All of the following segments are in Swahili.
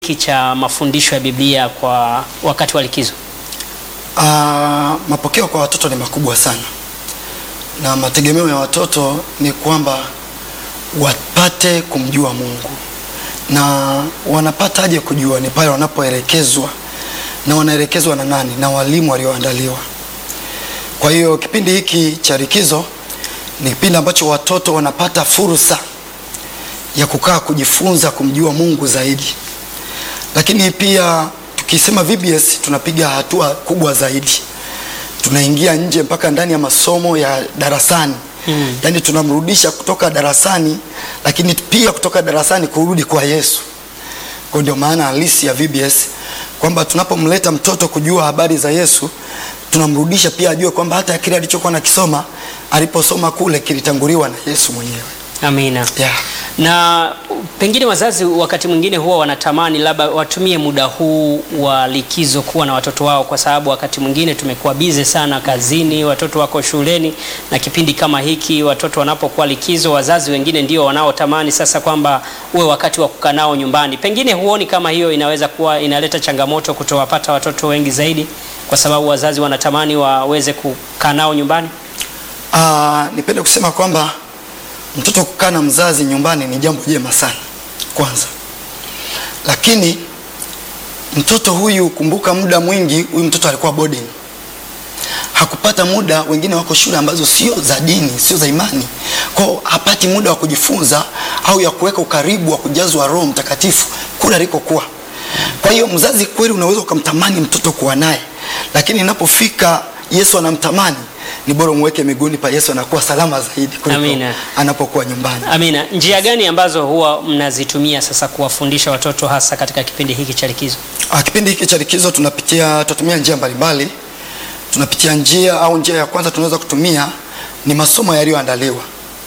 hiki cha mafundisho ya Biblia kwa wakati wa likizo? Ah, mapokeo kwa watoto ni makubwa sana, na mategemeo ya watoto ni kwamba wapate kumjua Mungu, na wanapataje kujua? Ni pale wanapoelekezwa, na wanaelekezwa na nani? Na walimu walioandaliwa. Kwa hiyo kipindi hiki cha likizo ni kipindi ambacho watoto wanapata fursa ya kukaa kujifunza kumjua Mungu zaidi, lakini pia tukisema VBS tunapiga hatua kubwa zaidi, tunaingia nje mpaka ndani ya masomo ya darasani mm. Yaani tunamrudisha kutoka darasani, lakini pia kutoka darasani kurudi kwa Yesu. Kwa ndio maana halisi ya VBS kwamba tunapomleta mtoto kujua habari za Yesu tunamrudisha pia ajue kwamba hata kile alichokuwa nakisoma aliposoma kule kilitanguliwa na Yesu mwenyewe. Amina. Yeah. Na pengine wazazi wakati mwingine huwa wanatamani labda watumie muda huu wa likizo kuwa na watoto wao, kwa sababu wakati mwingine tumekuwa bize sana kazini, watoto wako shuleni, na kipindi kama hiki watoto wanapokuwa likizo, wazazi wengine ndio wanaotamani sasa kwamba uwe wakati wa kukaa nao nyumbani. Pengine huoni kama hiyo inaweza kuwa inaleta changamoto kutowapata watoto wengi zaidi, kwa sababu wazazi wanatamani waweze kukaa nao nyumbani? Ah, nipende kusema kwamba mtoto kukaa na mzazi nyumbani ni jambo jema sana kwanza, lakini mtoto huyu, kumbuka, muda mwingi huyu mtoto alikuwa boarding, hakupata muda. Wengine wako shule ambazo sio za dini, sio za imani, kwao hapati muda wa kujifunza au ya kuweka ukaribu wa kujazwa Roho Mtakatifu kule alikokuwa. Kwa hiyo mzazi kweli unaweza ukamtamani mtoto kuwa naye, lakini inapofika Yesu anamtamani ni bora umweke miguuni pa Yesu, anakuwa salama zaidi kuliko Amina. anapokuwa nyumbani. Amina. Njia gani ambazo huwa mnazitumia sasa kuwafundisha watoto hasa katika kipindi hiki cha likizo? Ah, kipindi hiki cha likizo tunapitia tunatumia njia mbalimbali. Tunapitia njia au njia ya kwanza tunaweza kutumia ni masomo yaliyoandaliwa.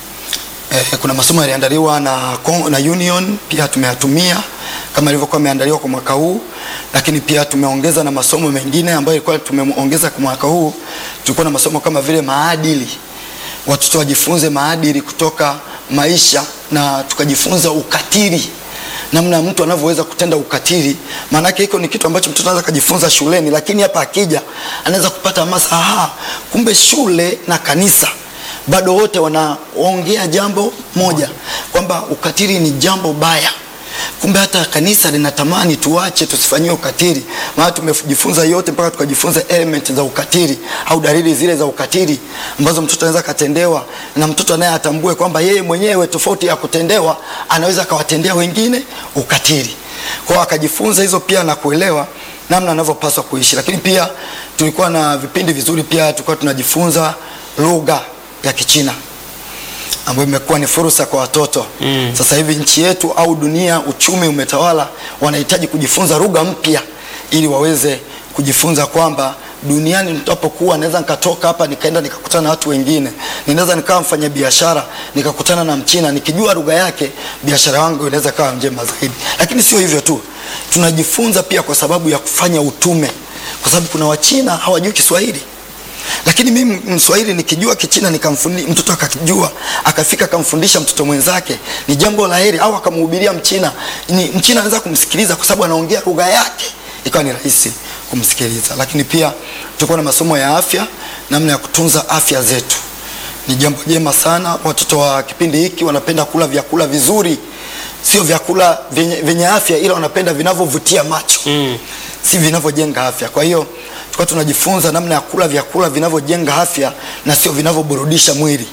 Eh, kuna masomo yaliandaliwa na, Con- na Union pia tumeyatumia kama ilivyokuwa imeandaliwa kwa mwaka huu, lakini pia tumeongeza na masomo mengine ambayo ilikuwa tumeongeza kwa mwaka huu. Tulikuwa na masomo kama vile maadili, watoto wajifunze maadili kutoka maisha, na tukajifunza ukatili namna mtu anavyoweza kutenda ukatili. Maanake hiko ni kitu ambacho mtoto anaweza kujifunza shuleni, lakini hapa akija anaweza kupata hamasa, aha, kumbe shule na kanisa bado wote wanaongea jambo moja, kwamba ukatili ni jambo baya. Kumbe hata kanisa linatamani tuache, tusifanyiwe ukatili, maana tumejifunza yote mpaka tukajifunza element za ukatili au dalili zile za ukatili ambazo mtoto anaweza katendewa, na mtoto naye atambue kwamba yeye mwenyewe tofauti ya kutendewa anaweza akawatendea wengine ukatili. Kwa hiyo akajifunza hizo pia na kuelewa namna anavyopaswa kuishi, lakini pia tulikuwa na vipindi vizuri, pia tulikuwa tunajifunza lugha ya Kichina ambayo imekuwa ni fursa kwa watoto mm. Sasa hivi nchi yetu au dunia, uchumi umetawala, wanahitaji kujifunza lugha mpya ili waweze kujifunza kwamba duniani nitapokuwa naweza nikatoka hapa nikaenda nikakutana na watu wengine, ninaweza nikawa mfanya biashara nikakutana na Mchina, nikijua lugha yake biashara yangu inaweza kawa njema zaidi. Lakini sio hivyo tu, tunajifunza pia kwa sababu ya kufanya utume, kwa sababu kuna Wachina hawajui Kiswahili lakini mimi Mswahili nikijua Kichina nikamfundi mtoto akakijua akafika akamfundisha mtoto mwenzake, ni jambo la heri. Au akamhubiria Mchina, ni Mchina anaweza kumsikiliza kwa sababu anaongea lugha yake, ikawa ni rahisi kumsikiliza. Lakini pia tulikuwa na masomo ya afya, namna ya kutunza afya zetu. Ni jambo jema sana. Watoto wa kipindi hiki wanapenda kula vyakula vizuri, sio vyakula vyenye, vyenye afya, ila wanapenda vinavyovutia macho mm. si vinavyojenga afya. Kwa hiyo tulikuwa tunajifunza namna ya kula vyakula vinavyojenga afya na sio vinavyoburudisha mwili.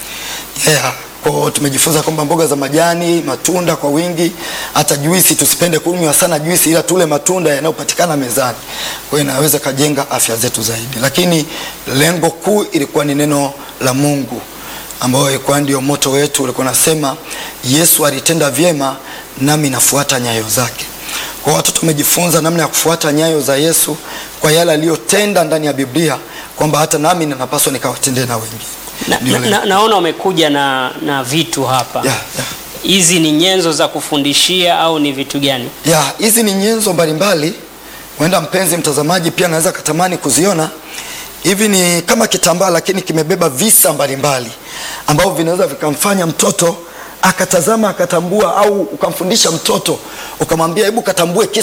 Yeah. Kwa hiyo tumejifunza kwamba mboga za majani, matunda kwa wingi, hata juisi tusipende kunywa sana juisi, ila tule matunda yanayopatikana mezani. Kwa hiyo inaweza kajenga afya zetu zaidi, lakini lengo kuu ilikuwa ni neno la Mungu ambayo ilikuwa ndio moto wetu. Ulikuwa nasema Yesu alitenda vyema, nami nafuata nyayo zake. Kwa watoto wamejifunza namna ya kufuata nyayo za Yesu kwa yale aliyotenda ndani ya Biblia, kwamba hata nami ninapaswa nikawatendee na wengine. Na, Ndio na, lengo. na, naona umekuja na, na vitu hapa Yeah, yeah. hizi ni nyenzo za kufundishia au ni vitu gani? ya hizi ni nyenzo mbalimbali, huenda mpenzi mtazamaji pia anaweza katamani kuziona. Hivi ni kama kitambaa, lakini kimebeba visa mbalimbali ambavyo vinaweza vikamfanya mtoto akatazama akatambua, au ukamfundisha mtoto ukamwambia, hebu katambue kisa